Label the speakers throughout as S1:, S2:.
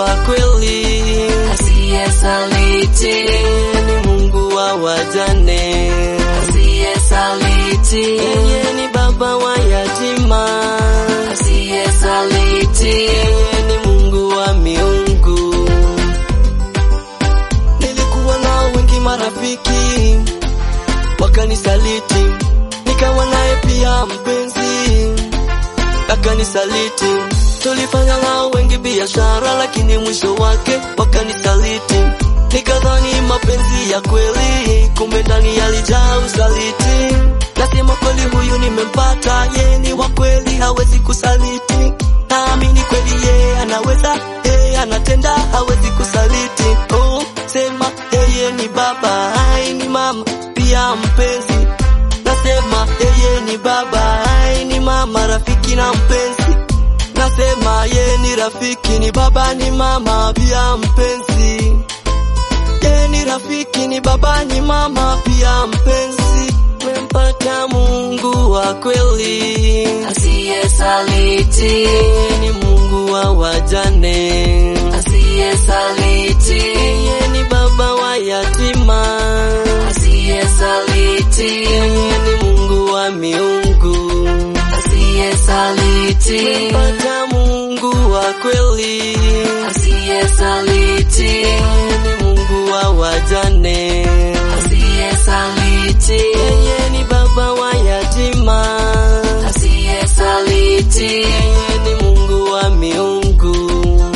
S1: wa kweli,
S2: asiyesaliti,
S1: yeye ni Mungu wa wajane,
S2: asiyesaliti,
S1: yeye ni baba wa yatima,
S2: asiyesaliti,
S1: yeye ni Mungu wa miungu. Nilikuwa nao wengi marafiki, wakanisaliti, nikawa naye pia mpenzi, akanisaliti. Tulifanya nao wengi biashara, lakini mwisho wake wakanisaliti. Nikadhani mapenzi ya kweli, kumbe ndani yalijaa usaliti. Nasema kweli, huyu nimempata, yeye ni wa kweli, hawezi kusaliti. Naamini kweli yeye anaweza, yeye anatenda, hawezi kusaliti. Oh, sema yeye ni baba, ai ni mama, pia mpenzi. Nasema yeye ni baba, ai ni mama, rafiki na mpenzi. Nasema yeye ni rafiki, ni baba, ni mama, pia mpenzi. Yeye ni rafiki, ni baba, ni mama, pia mpenzi. Mempata Mungu wa kweli,
S2: asiyesaliti,
S1: yeye ni Mungu wa wajane,
S2: asiyesaliti,
S1: yeye ni baba wa yatima,
S2: asiyesaliti,
S1: yeye ni Mungu wa miungu.
S2: asiyesaliti,
S1: Mempata Mungu wa kweli,
S2: asiyesaliti,
S1: yeye ni Mungu wa wajane,
S2: asiyesaliti,
S1: yeye ni baba wa yatima,
S2: asiyesaliti,
S1: yeye ni Mungu wa miungu.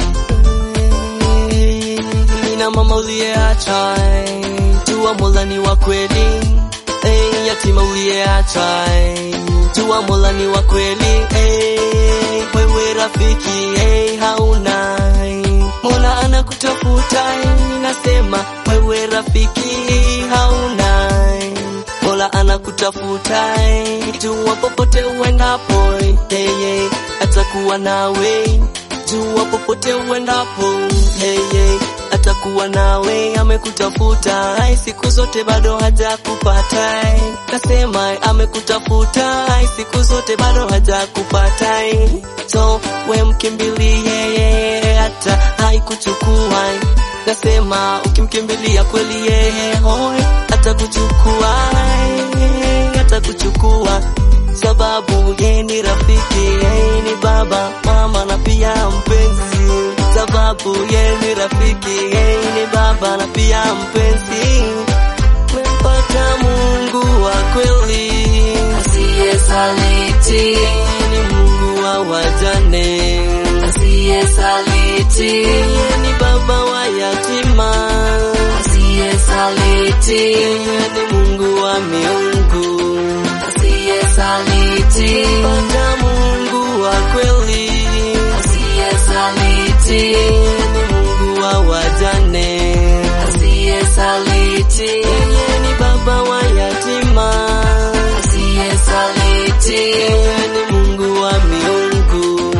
S1: Nina mama uliyeacha, jua Mola ni wa kweli. Hey, yatima uliyeacha, jua Mola ni wa kweli. Hey, wewe rafiki, hey, hauna Mola anakutafuta, nasema wewe rafiki hauna Mola anakutafuta, jua popote uendapo, yeye atakuwa nawe. Jua popote uendapo, yeye atakuwa nawe. Amekutafuta siku zote, bado hajakupata. Nasema amekutafuta siku zote, bado hajakupata. So we mkimbilie yeye, hata haikuchukua. Nasema ukimkimbilia kweli yeye, hoi atakuchukua, atakuchukua sababu yeye ni rafiki, yeye ni baba, mama na pia mpenzi. Sababu yeye ni rafiki, yeye ni baba na pia mpenzi. Mempata Mungu wa kweli,
S2: asiyesaliti,
S1: yeye ni Mungu wa wajane,
S2: asiyesaliti,
S1: yeye ni baba wa yatima,
S2: asiyesaliti,
S1: yeye ni Mungu wa miungu.
S2: asiyesaliti,
S1: Mempata Mungu wa kweli,
S2: asiyesaliti,
S1: yeye ni Mungu wa wajane,
S2: asiyesaliti,
S1: yeye ni baba wa yatima,
S2: asiyesaliti,
S1: yeye ni Mungu wa miungu.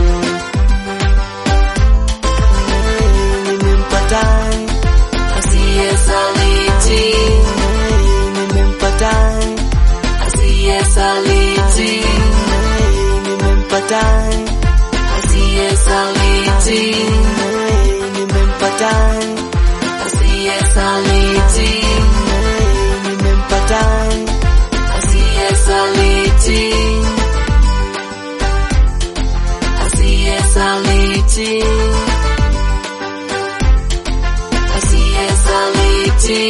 S1: Nimempata,
S2: asiyesaliti,
S1: nimempata,
S2: asiyesaliti,
S1: nimempata,
S2: asiyesaliti,
S1: nimempata,
S2: asiyesaliti,
S1: nimempata,
S2: asiyesaliti, asiyesaliti, asiyesaliti,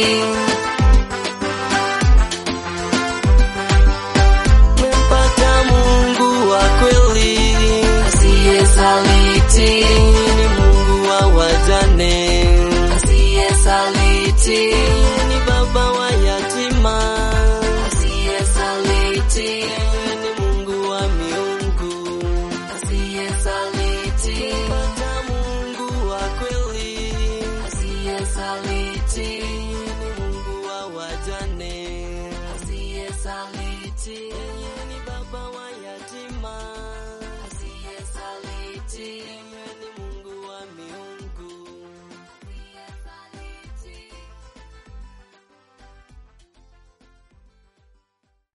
S1: nimempata Mungu wa kweli.
S2: asiyesaliti,
S1: ni Mungu wa wajane,
S2: asiyesaliti,
S1: ni baba wa yatima,
S2: asiyesaliti,
S1: ni Mungu wa miungu.
S2: asiyesaliti,
S1: Pata Mungu wa kweli,
S2: asiyesaliti,
S1: ni Mungu wa wajane,
S2: asiyesaliti.